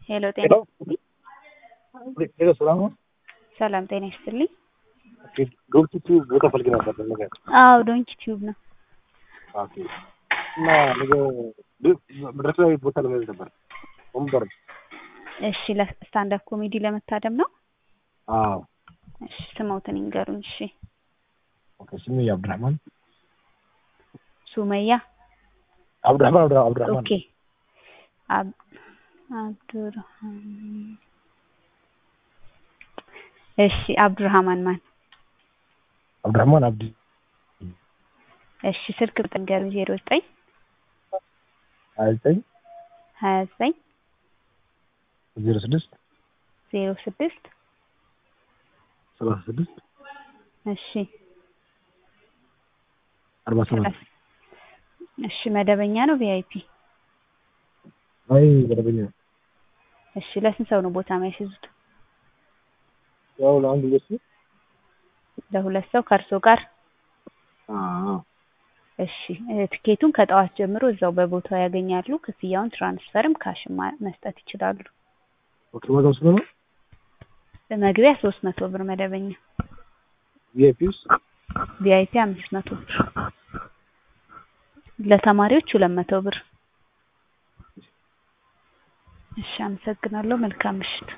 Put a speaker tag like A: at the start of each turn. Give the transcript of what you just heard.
A: ሄሎ ጤና
B: ሄሎ ሄሎ ሰላም ነው?
A: ሰላም ጤና ይስጥልኝ።
B: ኦኬ ዶንኪ ቲዩብ ቦታ ፈልጌ ነበር ነገር
A: አዎ ዶንኪ ቲዩብ ነው።
B: ኦኬ እና ነገ መድረክ ላይ ቦታ ለመያዝ ነበር ወንበር
A: እሺ ለስታንዳፕ ኮሜዲ ለመታደም ነው?
B: አዎ
A: እሺ ስሞትን ይንገሩኝ። እሺ
B: ኦኬ ስሜ አብዱራህማን
A: ሱመያ
B: አብዱራህማን አብዱ- አብዱራህማን
A: ኦኬ አብ አብዱራህማን እሺ አብዱራህማን ማን?
B: አብዱራህማን አብዲ
A: እሺ ስልክ ቁጥር ንገሩኝ። ዜሮ ዘጠኝ
B: ሀያ ዘጠኝ
A: ሀያ ዘጠኝ
B: ዜሮ ስድስት
A: ዜሮ ስድስት
B: ሰላሳ ስድስት
A: እሺ
B: አርባ ሰባት
A: እሺ መደበኛ ነው ቪአይፒ?
B: አይ መደበኛ
A: እሺ ለስንት ሰው ነው ቦታ የሚያስይዙት?
B: ያው ለአንድ ሁለት ሰው
A: ለሁለት ሰው ከእርሶ ጋር?
B: አዎ
A: እሺ እ ትኬቱን ከጠዋት ጀምሮ እዛው በቦታው ያገኛሉ። ክፍያውን ትራንስፈርም ካሽም ማ- መስጠት ይችላሉ።
B: ኦኬ ዋጋው ስንት ነው?
A: መግቢያ ሶስት መቶ ብር መደበኛ፣
B: ቪአይፒ ውስጥ
A: ቪአይፒ አምስት መቶ ብር፣ ለተማሪዎች ሁለት መቶ ብር። እሺ አመሰግናለሁ። መልካም ምሽት።